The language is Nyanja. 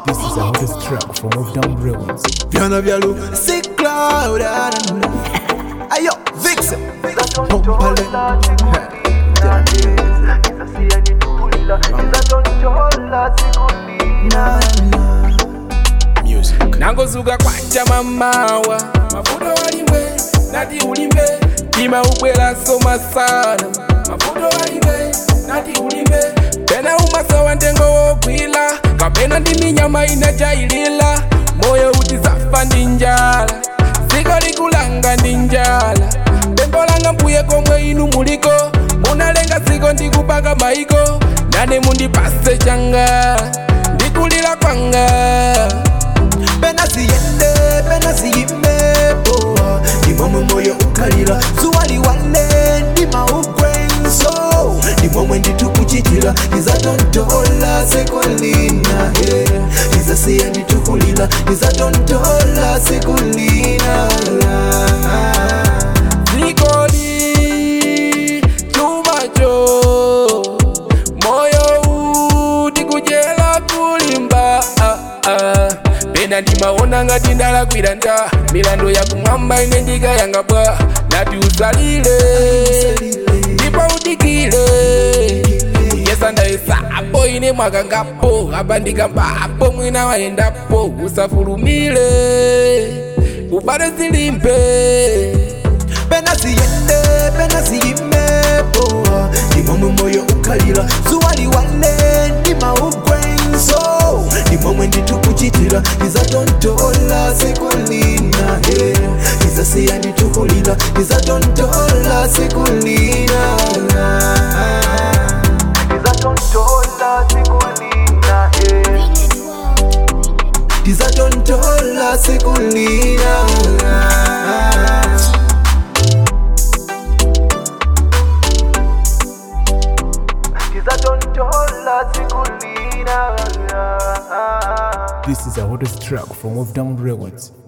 This is the hottest track from Off Down Records. Piano vyalo sick cloud Ayo Vixen Pompale Music nangozuka kwacha mamawa mavuto walimbe nati ulimbe tima ubwela soma sana mavuto walimbe nati ulimbe pena umasowa ntengo wogwila kapena ndi minyama inajailila moyo uti zafa ndi njala ziko likulanga ndi njala pembo langa mbuye komwe inu muliko munalenga ziko ndikupanga maiko nane mundipase changa ndikulira kwanga Pena siyende, pena siyimbepo Ndimomwe moyo ukalira Zuwa liwale, ndima ugwenso Ndimomwe nditukuchitira Nizatontola sekolina yeah. Nizasiya nditukulira Nizatontola sekolina zikoli chumacho moyo uti kujela kulimba ah, ah. pena ndimaona ngati ndalakwira nda milando yakumwamba ine ndikayanga bwa nati usalile ndipo udikile kuyesa ndayesapo ine mwakangapo apa ndikambapo mwina wayendapo usafulumile ubale zilimbe pena siyende pena siyimbepo ndimomwe moyo ukalira zuwa liwale ndima ugwenso ndimomwe nditukuchitira nizatontola sekulina yeah. nizasiya nditukulira nizatontola sekulina nizatontola sekulina yeah. nizatontola sekulina Tizatontola sikulina This is the hottest track from Off Down Records.